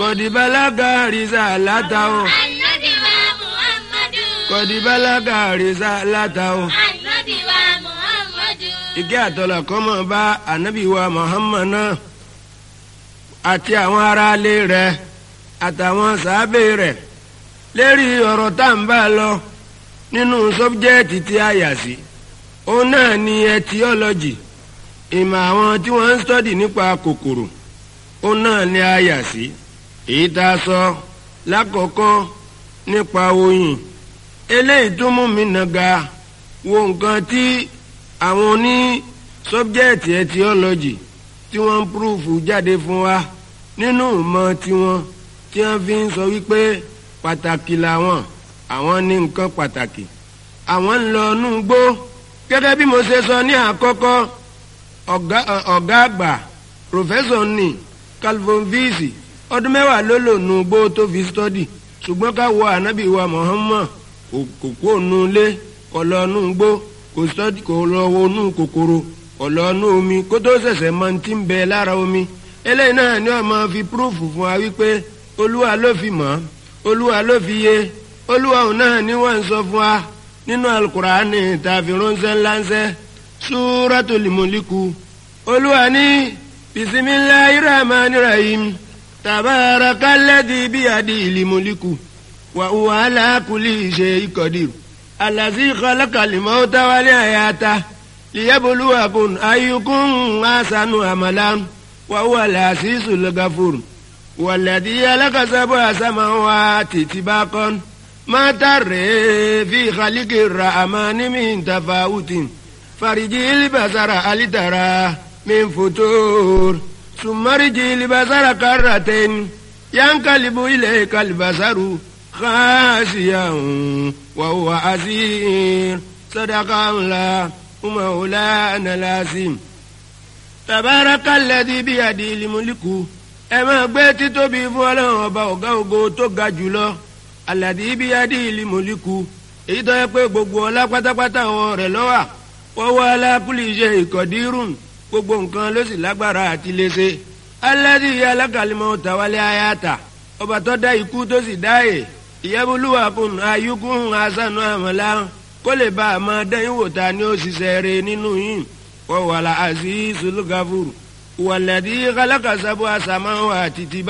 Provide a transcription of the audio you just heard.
kọ̀dìbálágà rìsà látàó Ànábì wa Muhammadu. kọ̀dìbálágà rìsà látàó. Ànábì wa Muhammadu. ìkẹ́ àtọ́lá kọ́mọ bá ànábì wa Muhammad náà àti àwọn aráalé rẹ̀ àtàwọn sàábé rẹ̀ lérí ọ̀rọ̀ tá à ń bá lọ nínú sọ́bjẹ́ẹ̀tì tí a yà sí òun náà ni etiology ìmọ̀ àwọn tí wọ́n ń sọ́dì nípa kòkòrò òun náà ni a yà sí èyí tá a sọ lákọ̀ọ́kọ́ nípa oyin eléyìí tún mú mi nàga wo nǹkan tí àwọn oní sọ́bjẹ́ẹ̀tì etiology tí wọ́n ń púrúfù jáde fún wa nínú ìmọ̀ tiwọn tí wọ́n fi ń sọ wípé pàtàkì làwọn àwọn ní nǹkan pàtàkì àwọn ń lọ inú gbó gẹ́gẹ́ bí mo ṣe sọ ní àkọ́kọ́ ọ̀gá ọ̀gá àgbà pòfẹ́sọ̀ ní calvin visi ọdún mẹ́wàá ló lò nù gbó tó fi stọ́dì ṣùgbọ́n ká wo ànábì wa Muhammad kò kò kó nu ilé kò lọ nù gbó kò stọ́dì kò lọ wo nù kòkòrò kò lọ nù omi kó tó ṣẹ̀ṣẹ̀ mọ ti ń bẹ lára omi eléyìí náà ni wọ́n máa fi púrúfù fún wa wípé olúwa ló fi mọ̀ olúwa ló fi yé olúwa òun náà ni wọ́n ń sọ fún wa nínú alukur'ani tàbí ránṣẹ́ ńláńṣẹ́ súratul muliku olúwa ní bisimilahi rahman rahim tabarakalladhi biyadihil mulku wa huwa ala kulli shay'in qadir allazi khalaqal mauta wal hayata liyabluwakum ayyukum ahsanu amalan wa huwa al-azizul ghafur والذي خلق سبع سماوات طباقا ما ترى في خلق الرحمن من تفاوت فرجي البصر هل ترى من فتور ثم رجي البصر كرتين ينقلب إليك البصر خاسيا وهو عسير صدق الله مولانا العظيم تبارك الذي بيده الملك ẹ máa gbé títóbi fún ọlọ́run ọba ọ̀gá ògo tó ga jùlọ aládì ibi adé ìlú mọ̀líkù èyí tó yẹ pé gbogbo ọlá pátápátá wọn rẹ̀ lọ́wà wọ́wọ́ alákùlì iṣẹ́ ìkọ̀dírùn gbogbo nǹkan ló sì lágbára àti léṣe aládì ìyá alákàlímọ̀ tàwálé ayáta ọba tó dá ikú tó sì dáyè ìyẹ́bùlúwà kùn ayúkún asánú àmọ́lá kó lè bá a máa dẹ́yìn wò ta ni ó ṣiṣẹ́ rẹ̀ nínú yìí wọ́wọ́ alá àzízul gafur wàlẹ́dí kálákà sábò àsàmáwò àti tìbá.